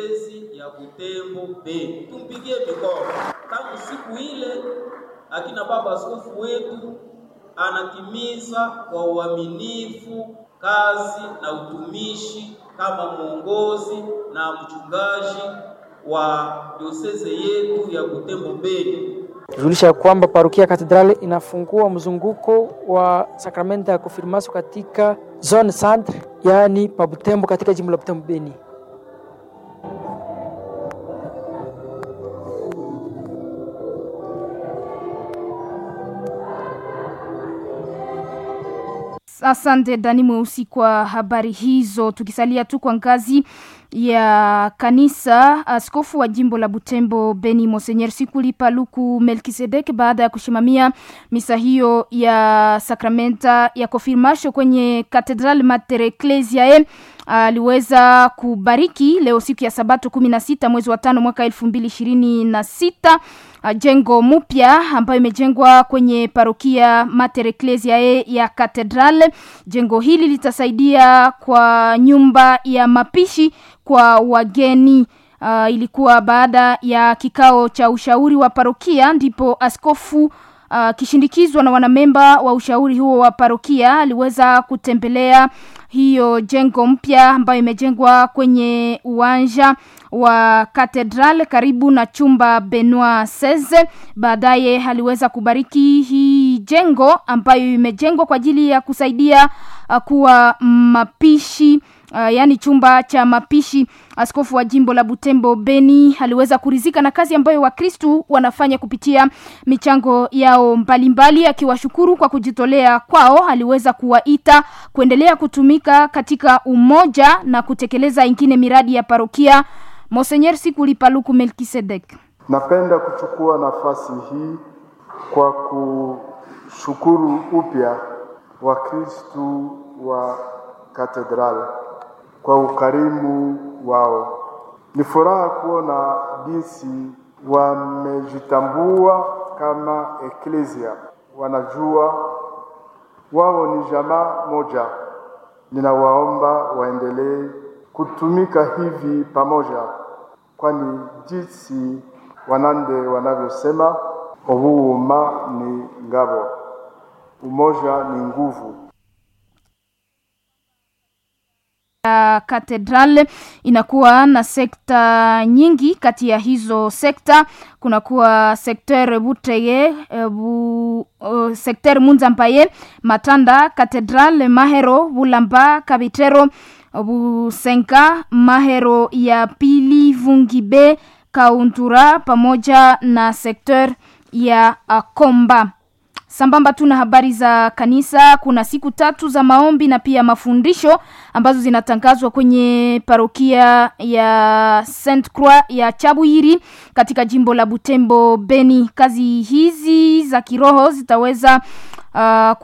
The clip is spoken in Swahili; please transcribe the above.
ya Butembo Beni. Tumpigie mikono. Tangu siku ile akina baba askofu wetu anatimiza kwa uaminifu kazi na utumishi kama mwongozi na mchungaji wa dioseze yetu ya Butembo Beni. Julisha kwamba parokia Katedrali inafungua mzunguko wa sakramenti ya konfirmasio katika zone centre, yaani pa Butembo katika jimbo la Butembo Beni. Asante Dani Mweusi kwa habari hizo. Tukisalia tu kwa ngazi ya kanisa, askofu wa jimbo la Butembo Beni Monsenyer Sikuli Paluku Melkisedek, baada ya kushimamia misa hiyo ya sakramenta ya konfirmasio kwenye Katedral Mater Ecclesiae aliweza kubariki leo siku ya Sabato kumi na sita mwezi wa tano mwaka elfu mbili ishirini na sita jengo mpya ambayo imejengwa kwenye parokia Mater Ecclesiae ya Katedral. Jengo hili litasaidia kwa nyumba ya mapishi kwa wageni. Uh, ilikuwa baada ya kikao cha ushauri wa parokia ndipo askofu uh, kishindikizwa na wanamemba wa ushauri huo wa parokia aliweza kutembelea hiyo jengo mpya ambayo imejengwa kwenye uwanja wa Katedral karibu na chumba Benoit Seze. Baadaye aliweza kubariki hii jengo ambayo imejengwa kwa ajili ya kusaidia uh, kuwa mapishi Uh, yaani chumba cha mapishi. Askofu wa jimbo la Butembo Beni aliweza kurizika na kazi ambayo Wakristu wanafanya kupitia michango yao mbalimbali, akiwashukuru kwa kujitolea kwao. Aliweza kuwaita kuendelea kutumika katika umoja na kutekeleza ingine miradi ya parokia. Monsenyer Sikuli Paluku Melkisedek: napenda kuchukua nafasi hii kwa kushukuru upya Wakristu wa Katedrali kwa ukarimu wao. Ni furaha kuona jinsi wamejitambua kama eklesia, wanajua wao ni jamaa moja. Ninawaomba waendelee kutumika hivi pamoja, kwani jinsi Wanande wanavyosema, ubuuma ni ngabo, umoja ni nguvu. ya Katedral inakuwa na sekta nyingi. Kati ya hizo sekta kunakuwa sekter Buteye, bu, uh, sekter Munzampaye, Matanda, Katedral, Mahero, Bulamba, Kabitero, Busenka, Mahero ya pili, Vungibe, Kauntura pamoja na sekter ya Komba. Sambamba tu na habari za kanisa, kuna siku tatu za maombi na pia mafundisho ambazo zinatangazwa kwenye parokia ya Saint Croix ya Chabuyiri katika jimbo la Butembo Beni. Kazi hizi za kiroho zitaweza uh,